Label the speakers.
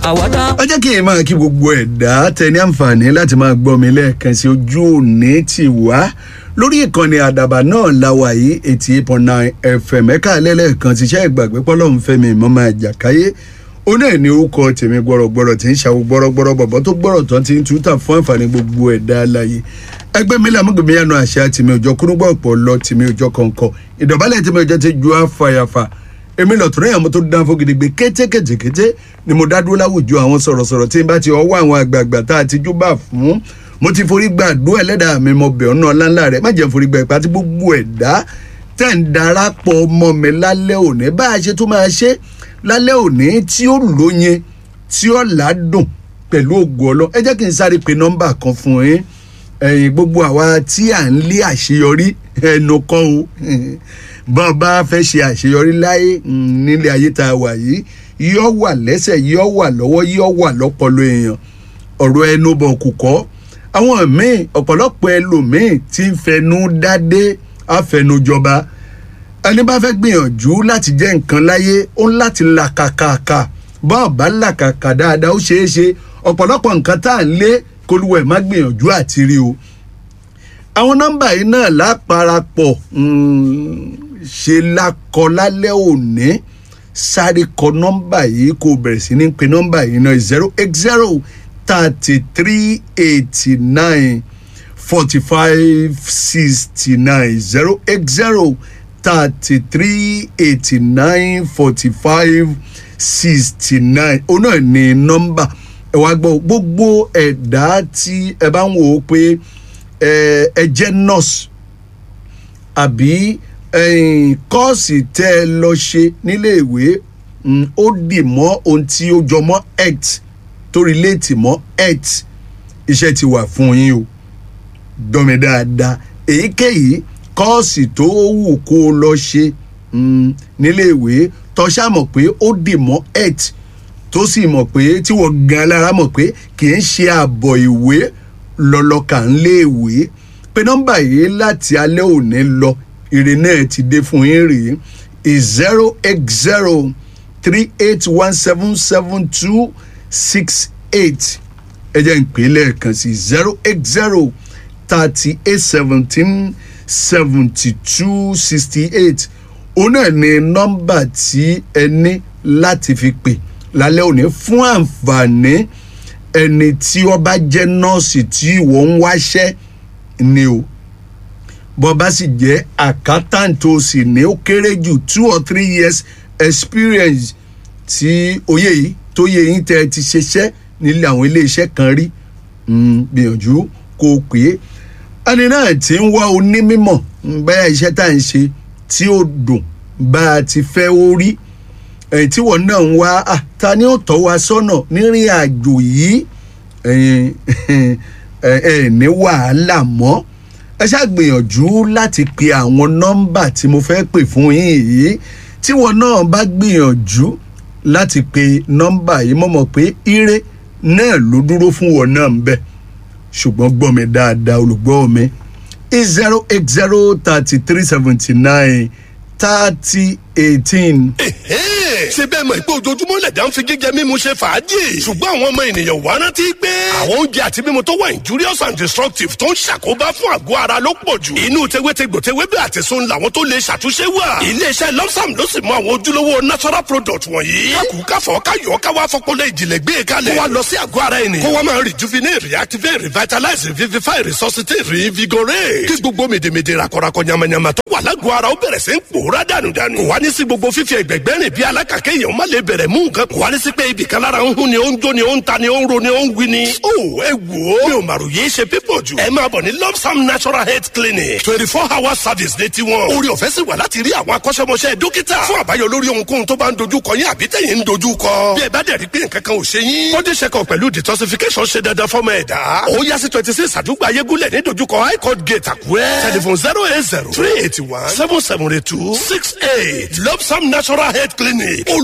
Speaker 1: àwádá.
Speaker 2: ẹ jẹ́ kí n máa kí gbogbo ẹ̀dá tẹ ní àǹfààní láti máa gbọ́ mi lẹ́ẹ̀kan sí ojú òní tì wá lórí ìkànnì àdàbà náà la wà yìí eighty eight point nine fm ẹ̀ka lẹ́lẹ́kan ti ṣe ìgbàgbé pọ́lọ́hún fẹ́mi ìmọ̀mọ́ àjàkáyé ó náà ní orúkọ tèmi gbọ́rọ̀gbọ́rọ̀ tí ń ṣàwọ̀ gbọ́rọ̀gbọ́rọ̀ bọ̀bọ̀ tó gbọ́rọ̀ tán ti ń túta fún àǹfààní gbogbo ẹ̀dá aláyé ẹgbẹ́ mi làmúgbìmí yanu àṣà tèmi òjò kúrúgbọ́ ọ̀pọ̀ lọ tèmi òjò kọ̀ọ̀kọ̀ ìdọ̀bálẹ̀ tèmi òjò ti ju àfàyàfà èmi lọ tún yàn mo tó dán fún gidigbe kétékétékété ni mo dá dúró láwùjọ àwọn sọ̀rọ̀sọ̀rọ̀ tí n bá ti ọwọ́ àwọn àgbààgbà tá a ti júbà fún mo ti forí gba àdúrà ẹlẹ́dàá mi mo bẹ̀ ọ́nà ọ̀lànlá rẹ̀ má jẹ́ forí gba ìpàtí gbogbo ẹ̀dá tẹ̀ ń darapọ̀ mọ́ mi lálẹ́ òní bá a ṣe tó máa ṣe lálẹ́ òní tí ó lóyin tí ó ládùn pẹ̀lú ògùn ọlọ́ ẹ jẹ́ kí n sáré pe nọ́mbà kan fún yín ẹ̀yin gbogbo àwa tí à ń lé àṣeyọrí ẹnu kọ́ o bọ́n bá fẹ́ ṣe àṣeyọrí láyé nílé ayé tá a wà yìí yóò wà lẹ́sẹ̀ yóò wà lọ́wọ́ yóò wà lọ́pọlọ èèyàn ọ̀rọ̀ ẹnu bọ̀ kù kọ́ àwọn míì ọ̀pọ̀lọpọ̀ ẹlòmíì tí ń fẹnu dádé àfẹnujọba ẹni bá fẹ́ gbìyànjú láti jẹ́ nǹkan láyé ó ń láti làkàkàkà bọ́n bá làkàkà dáadáa ó ṣeé ṣe ọ̀pọ̀lọpọ̀ nǹkan tá à ń lé kólúwẹ̀ má gbìyànjú àti rí o àwọn nọ́mbà yìí náà láparapọ̀ ṣe lakọ lálẹ́ òní sáré kọ nọ́mbà yìí kò bẹ̀rẹ̀ sí ní pe nọ́mbà yìí náà zero eight zero thirty three eighty nine forty five sixty nine zero eight zero thirty three eighty nine forty five sixty nine òun náà ní nọ́mbà ẹ wá gbọ́ gbogbo ẹ̀dá tí ẹ bá ń wò ó pé ẹ jẹ́ nurse àbí kọ́ọ̀sì tẹ́ ẹ lọ ṣe nílé ìwé ó dì mọ́ ohun tí ó jọ mọ́ health tó relate mọ́ health iṣẹ́ ti wà fún yín o dọ́mi dáadáa èyíkéyìí kọ́ọ̀sì tó wù kó o lọ ṣe nílé ìwé tó ṣàmọ̀ pé ó dì mọ́ health tó sì mọ̀ pé tí wọ́n gan lára mọ̀ pé kì í ṣe àbọ̀ ìwé lọ́lọ́kà ń lé ìwé pé nọ́mbà yìí láti alẹ́ òní lọ ire náà ti dé fún yín rèé zero eight zero three eight one seven seven two six eight ẹ jẹ́ ń pè é lẹ́ẹ̀kan sí zero eight zero thirty eight seventeen seventy two sixty eight òun náà ni nọ́mbà tí ẹ ní láti fi pè lálẹ́ òní fún àǹfààní ẹni tí wọ́n bá jẹ́ nọ́ọ̀sì tí ìwọ ń wáṣẹ́ ni o bọ́ bá sì jẹ́ accountant tó sì ní ó kéré jù two or three years experience tí oyè yìí tó yẹ yín tẹ́ ẹ ti ṣiṣẹ́ nílé àwọn iléeṣẹ́ kan rí gbìyànjú kó o pè é ẹni náà ti ń wá onímọ̀ bẹ́ẹ̀ iṣẹ́ tá à ń ṣe tí ó dùn bá a ti fẹ́ ó rí ẹ̀yìn tí wọ́n náà ń wá ta ni ó tọ́ wa sọ́nà nírìn àjò yìí ẹ̀ ní wàhálà mọ́ ẹ ṣàgbìyànjú láti pe àwọn nọ́mbà tí mo fẹ́ pè fún yín yìí tí wọ́n náà bá gbìyànjú láti pe nọ́mbà yìí mo mọ̀ pé ire náà ló dúró fún wọn náà ń bẹ̀ ṣùgbọ́n gbọ́ mi dáadáa olùgbọ́ mi zero eight zero thirty three seventy nine thirty eighteen.
Speaker 3: ṣé bẹ́ẹ̀ mọ̀ pé ojoojúmọ́ lẹ̀dá ń fi jíjẹ mímu ṣe fàájì ṣùgbọ́n àwọn ọmọ ènìyàn wá rántí pé àwọn oúnjẹ àti mímu tó wà injurious and destructive tó ń ṣàkóbá fún àgọ́ ara ló pọ̀ jù inú tewétegbò tewébẹ̀ àti sun làwọn tó lè ṣàtúnṣe wà iléeṣẹ́ lọ́sàm ló sì mọ àwọn ojúlówó natural product wọ̀nyí kákù káfọ́ káyọ̀ káwá fọpọlọ ìjìnlẹ̀ gbé e kalẹ̀ kó wa lọ sí àgọ́ ara ènìyàn kó wa máa rejuvenate reactivate revitalize revivify resuscitate reinvigorate kí gbogbo mèdèmèdè rakọrakọ yamayama tó wà lágọ̀ọ́ ara ó bẹ̀rẹ̀ sí ń pòórá dànùdànù kò wá ní sí gbogbo fífi ẹgbẹ̀gbẹ́ rìn bí alákàkẹ́ èèyàn má lè bẹ̀rẹ̀ mú nǹkan kò wá ní sí pé ibì kan lára ń hún ni ó ń jó ni ó ń ta ni ó ń ro ni ó ń wí ni. ó ẹ wò ó mi ò màrò yéé ṣe pípọ̀ jù. ẹ máa bọ̀ ní lopsam natural health clinic twenty four hour service ní tiwọn. orí ọ̀fẹ́ sì wà láti rí àwọn akọ́ṣẹ́mọṣẹ́ dókítà fún àbáyọ lórí ohunkóhun tó bá ń dojú kọ yín àbí tẹ̀yìn ń dojú kọ. bí ẹ bá dẹ̀ rí pé nǹkan kan ò ṣe yín. body check up pẹ̀lú detoxification ṣe dandan fọ́mọ ẹ̀dá. ó yá sí twenty six àdúgbò ayégúnlẹ̀ ní dojúkọ high court gate àkúrẹ́. telephone zero eight zero three eighty one seven seven eight two six eight lopsam natural health clinic.